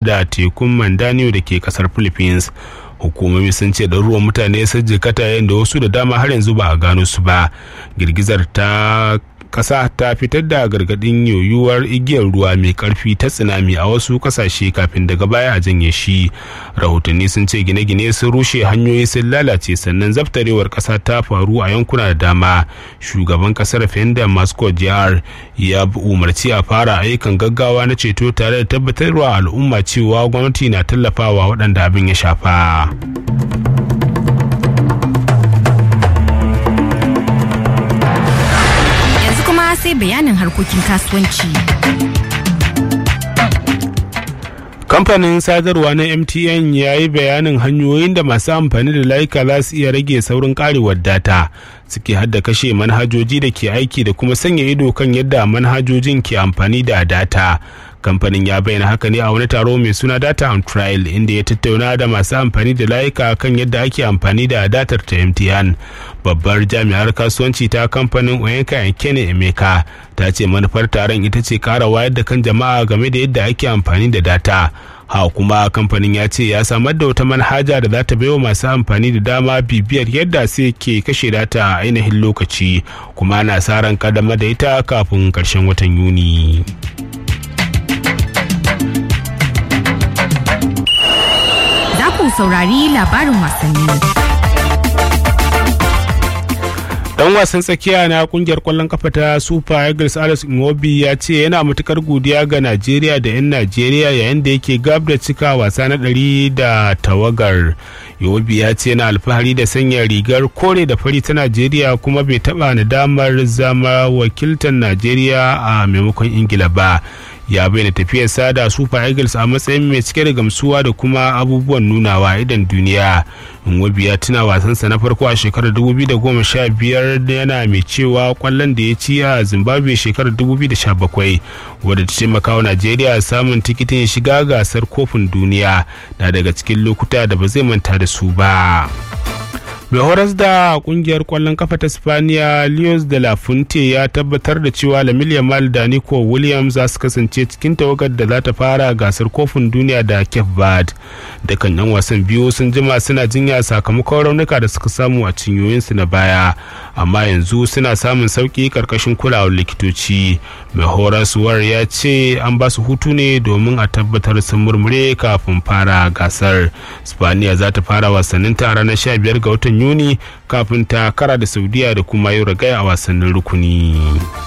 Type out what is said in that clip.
da tekun mandanio da ke kasar philippines hukumomi sun ce ɗaruruwan mutane sun jikata yayin da wasu da dama har yanzu ba a gano su ba girgizar ta kasa ta fitar da gargadin yoyuwar igiyar ruwa mai karfi ta tsunami a wasu kasashe kafin daga baya a janye shi rahotanni sun ce gine-gine sun rushe hanyoyi sun lalace sannan zaftarewar kasa ta faru a yankuna da dama shugaban kasar fenda mascot jihar ya umarci a fara ayyukan gaggawa na ceto tare da tabbatarwa al'umma cewa gwamnati na tallafawa waɗanda abin ya shafa. sai bayanin harkokin kasuwanci. kamfanin sadarwa na mtn ya yi bayanin hanyoyin da masu amfani da layuka za su iya rage saurin karewar data suke hadda kashe manhajoji da ke aiki da kuma sanya ido kan yadda manhajojin ke amfani da data kamfanin ya bayyana haka ne a wani taro mai suna data on trial inda ya tattauna da masu amfani da layuka kan yadda ake amfani da datar ta mtn babbar jami'ar kasuwanci ta kamfanin oyenka kene emeka ta ce manufar taron ita ce kara wayar da kan jama'a game da yadda ake amfani da data ha kuma kamfanin ya ce ya samar da wata manhaja da za ta baiwa masu amfani da dama bibiyar yadda sai ke kashe data a ainihin lokaci kuma ana sa ran kadama da ita kafin karshen watan yuni. Za ku saurari labarin wasanni. dan wasan tsakiya na kungiyar kwallon kafa ta super eagles alex iwobi ya ce yana matukar godiya ga najeriya da 'yan najeriya yayin da yake gab da cika wasa na ɗari da tawagar iwobi ya ce yana alfahari da sanya rigar kore da fari ta najeriya kuma bai taba nadamar zama wakiltar najeriya a maimakon ingila ba ya bayyana tafiyarsa da super eagles a matsayin mai cike da gamsuwa da kuma abubuwan nunawa idan duniya nwobi ya tuna wasansa na farko a shekarar 2015 yana mai cewa kwallon da ya ci a zimbabwe shekarar 2017 wadda ta taimaka wa najeriya samun tikitin shiga gasar kofin duniya na daga cikin lokuta da ba zai manta da su ba. mai horas da kungiyar kwallon kafa ta spaniya leos de la fuente ya tabbatar da cewa lamil yamal da nico williams za su kasance cikin tawagar da za ta fara gasar kofin duniya da cape verde dukkan yan wasan biyu sun jima suna jinya sakamakon raunuka da suka samu a cinyoyinsu na baya amma yanzu suna samun sauki karkashin kulawar likitoci mai horaswar ya ce an ba su hutu ne domin a tabbatar sun murmure kafin fara gasar spaniya za ta fara wasannin ta ranar 15 ga watan yuni kafin ta kara da saudiya da kuma yau ragaya a wasannin rukuni